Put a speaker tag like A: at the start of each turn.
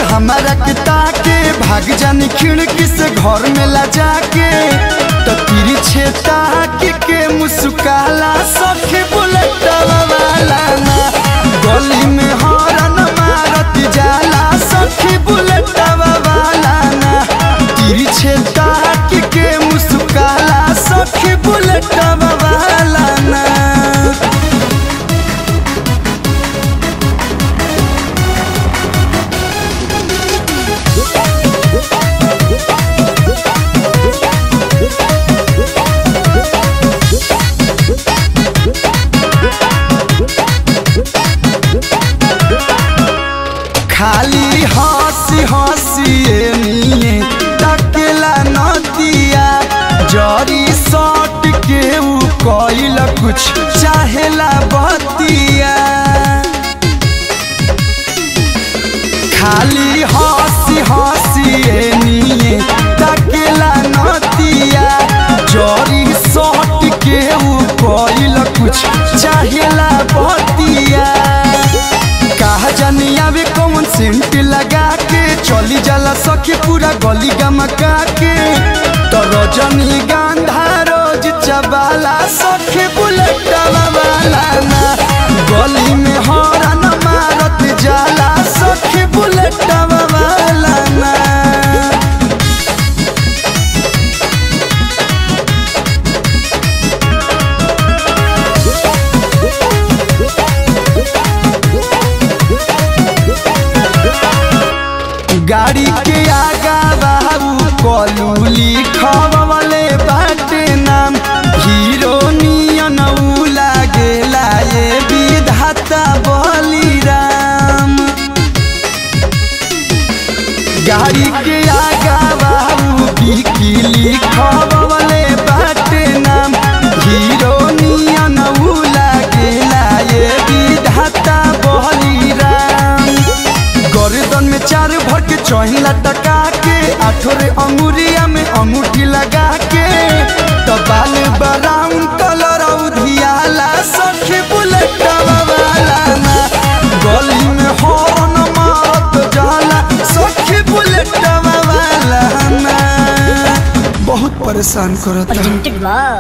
A: हमारा के ताके भाग जानी खिड़की से घर में ला जाके तो तिरी छेता के के मुस्काला सखी बुलेट वाला ना गली में हॉर्न मारत जाला सखी बुलेट वाला ना तिरी छेता के के मुस्काला सखी बुलेट वाला ना खाली हंसी हंसी निये तकेला नदिया जरी सट के ऊ कइल कुछ चाहेला बतिया खाली हंसी हंसी निये तकेला नदिया जरी सट के ऊ कइल कुछ चाहेला बतिया कहा जानी आवे कौन सेंट लगा के चली जाला सखी पूरा गली गमका के तो रजनी गांधा रोज चबाला सखी बुलेट वाला ना गली में हॉर्न मारत जाला सखी बुलेट वाला ना गाड़ी के आगा बाबू कलू लिखवले बाटे नाम हीरो नियन ऊ लागेला ये विधाता बलिराम गाड़ी के आगा बाबू की लिखवले बाटे नाम हीरो नियन ऊ लागेला ये विधाता बलिराम गर्दन में चार भर के चहिला टका के आठोरे अंगुरिया में अंगूठी लगा के तो बाल ब्राउन कलर उधियाला सखी बुलेट वाला ना गली में हॉर्न मारत जाला सखी बुलेट वाला ना बहुत परेशान करता
B: presented by